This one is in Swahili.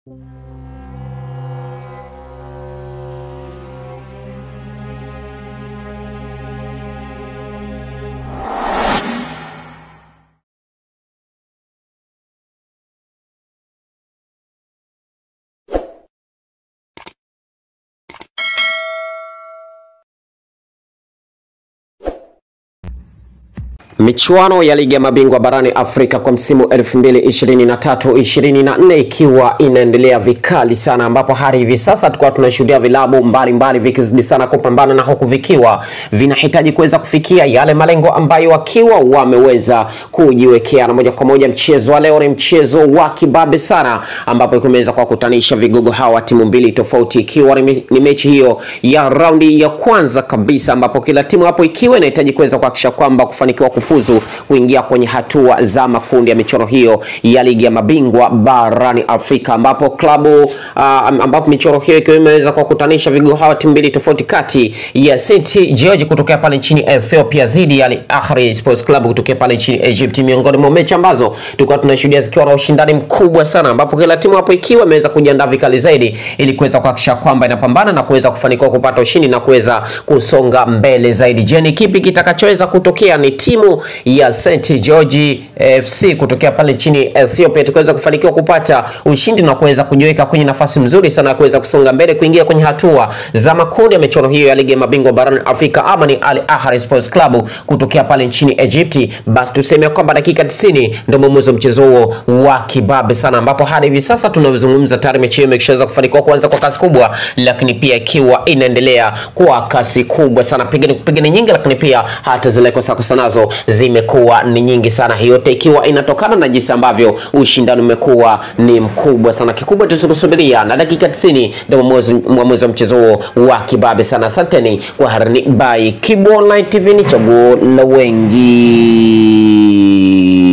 Michuano ya ligi ya mabingwa barani Afrika kwa msimu 2023-2024 ikiwa inaendelea vikali sana, ambapo hadi hivi sasa tulikuwa tunashuhudia vilabu mbalimbali vikizidi sana kupambana na huku vikiwa vinahitaji kuweza kufikia yale malengo ambayo wakiwa wameweza kujiwekea. Na moja kwa moja mchezo wa leo ni mchezo wa kibabe sana, ambapo kumeweza kuwakutanisha vigogo hawa timu mbili tofauti, ikiwa ni ni mechi hiyo ya raundi ya kwanza kabisa, ambapo kila timu hapo ikiwa inahitaji kuweza kuhakikisha kwamba kufanikiwa kufuzu kuingia kwenye hatua za makundi ya michuano hiyo ya ligi ya mabingwa barani Afrika, ambapo klabu uh, ambapo michuano hiyo ikiwa imeweza kuwakutanisha vigogo hawa timu mbili tofauti kati ya St George kutokea pale nchini Ethiopia dhidi ya Al Ahly Sports Club kutokea pale nchini Egypt, miongoni mwa mechi ambazo tulikuwa tunashuhudia zikiwa na ushindani mkubwa sana, ambapo kila timu hapo ikiwa imeweza kujiandaa vikali zaidi ili kuweza kuhakikisha kwamba inapambana na kuweza kufanikiwa kupata ushindi na kuweza kusonga mbele zaidi. Je, ni kipi kitakachoweza kutokea? Ni timu ya St George FC kutokea pale nchini Ethiopia tukaweza kufanikiwa kupata ushindi na kuweza kujiweka kwenye nafasi nzuri sana ya kuweza kusonga mbele kuingia kwenye hatua za makundi ya michuano hiyo ya ligi ya mabingwa barani Afrika, ama ni Al Ahly Sports Club kutokea pale nchini Egypt. Basi tuseme kwamba dakika 90 ndio mwamuzi wa mchezo huo wa kibabe sana, ambapo hadi hivi sasa tunavyozungumza tayari mechi hiyo imeshaweza kufanikiwa kuanza kwa kasi kubwa, lakini pia ikiwa inaendelea kwa kasi kubwa sana, pigani kupigani nyingi, lakini pia hata zile kosa kosa nazo zimekuwa ni nyingi sana, hiyo yote ikiwa inatokana na jinsi ambavyo ushindani umekuwa ni mkubwa sana. Kikubwa tusikusubiria na dakika 90 ndio mwamuzi mwamuzi wa mchezo huo wa kibabe sana. Asanteni kwa harani by Kibo Online TV, ni chaguo la wengi.